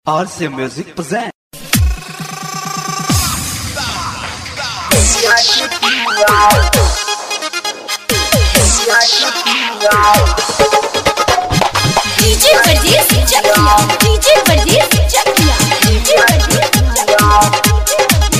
RC Music presents. DJ Varghese Chakia DJ Varghese Chakia DJ Varghese Chakia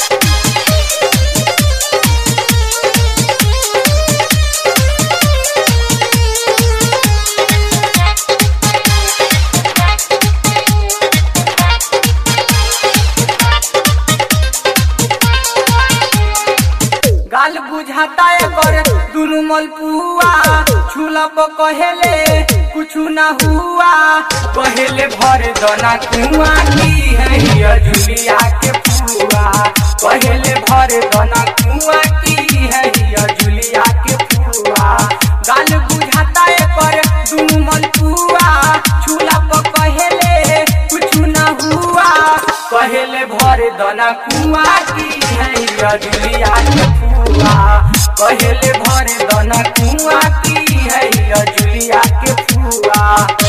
गाल बुझाता एकर दुनु मलपुआ छुलब कहेले कुछु ना हुआ कहेले भर दना कुआ की है ये जुलिया के फुआ कहेले भर दना कुआ की है ये जुलिया के फुआ गाल बुझाता एकर दुनु मलपुआ छुलब कहेले कुछु ना हुआ कहेले भर दना कुआ की है ये जुलिया के फुआ कहेले भर दना कुआ की है ये जुलिया के फुआ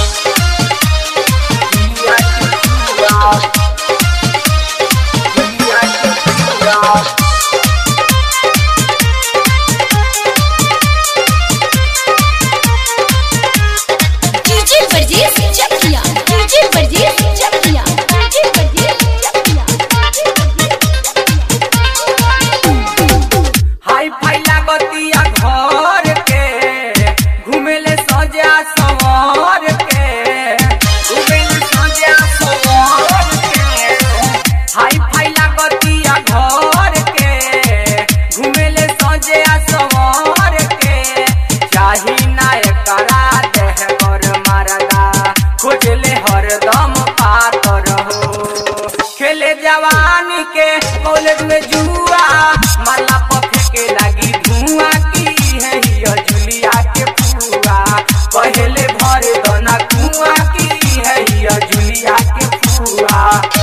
जुलिया के फुआ जुलिया के फुआ DJ Varghese Chakia DJ Varghese Chakia DJ Varghese Chakia hi fi लागतिया घर के घुमेले सजा सवार के घुमेले सजा सवार के हाई फाई लागतिया घर के घुमेले सजा सवार के चाही ना एकरा देह कर मारदा खोजले हरदम पातर हो खेले जवानी के कॉलेज में जुआ माला पफे के लगी धुआं की है ये जुलिया के फुआ पहले भर दना कुआं की है ये जुलिया के फुआ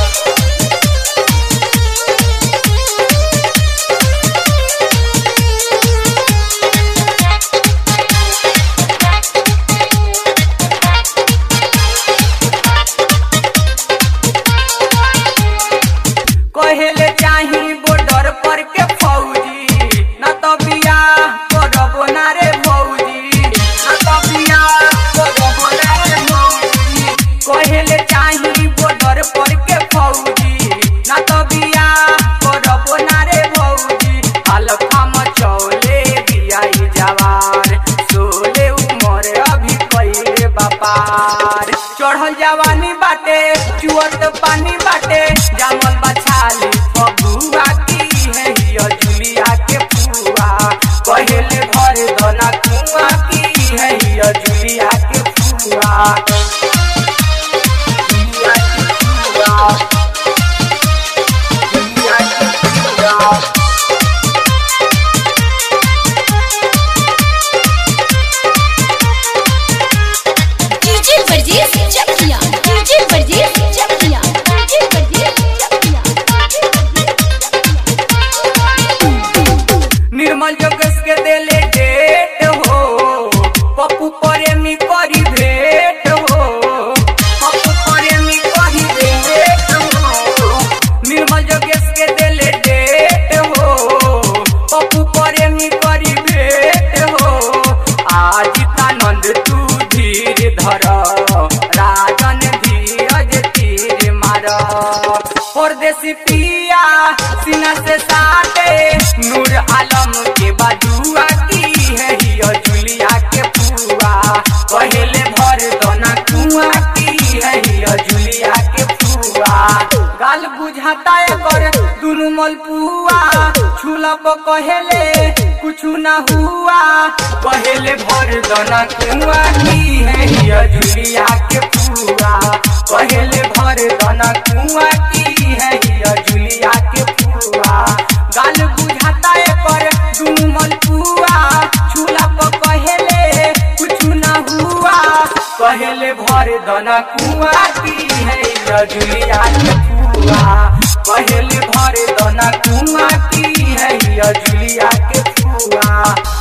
कहेले चाही बॉर्डर पर के फौजी न तो बियाह करबो ना रे भौजी न तो बियाह करबो ना रे भौजी कहेले चाही बॉर्डर पर के फौजी न तो बियाह करबो ना रे भौजी हल्का मचौले बियाई जवार सोले उमर अभी कइले बापार चढ़ल जवानी बाटे चुअत पानी बाटे जामल बछाली फगुआ की है हिय जुलिया के फुआ कहेले भर दना कुआ की है हिय जुलिया के फुआ जुलिया के फुआ जुलिया के फुआ DJ Varghese Chakia DJ Varghese Chakia DJ Varghese Chakia Nirmal जोगेश के देले डेट हो पप्पू प्रेमी करी भेट हो पप्पू प्रेमी करी भेट हो निर्मल जोगेश के देले डेट हो पप्पू प्रेमी करी भेट हो आज तानंद तू धीर धर राजन धीरज तीर मार परदेसी पिया सीना से साटे नूर आलम के बाजुआ की है हियो जुलिया के फुआ पहले भर दोना कुआ की है हियो जुलिया के फुआ गाल बुझाता एकर दुनु मलपुआ छुलब कहेले कुछु ना हुआ पहले भर दोना कुआ की है हियो जुलिया के फुआ पहले भर दोना कुआ की है हियो जुलिया के फुआ गाल बुझाता एकर दुनु मलपुआ छुलब कहेले कुछु ना हुआ कहेले भर दना कुआ की है ये जुलिया के फुआ पहले भर दना कुआ की है ये जुलिया के फुआ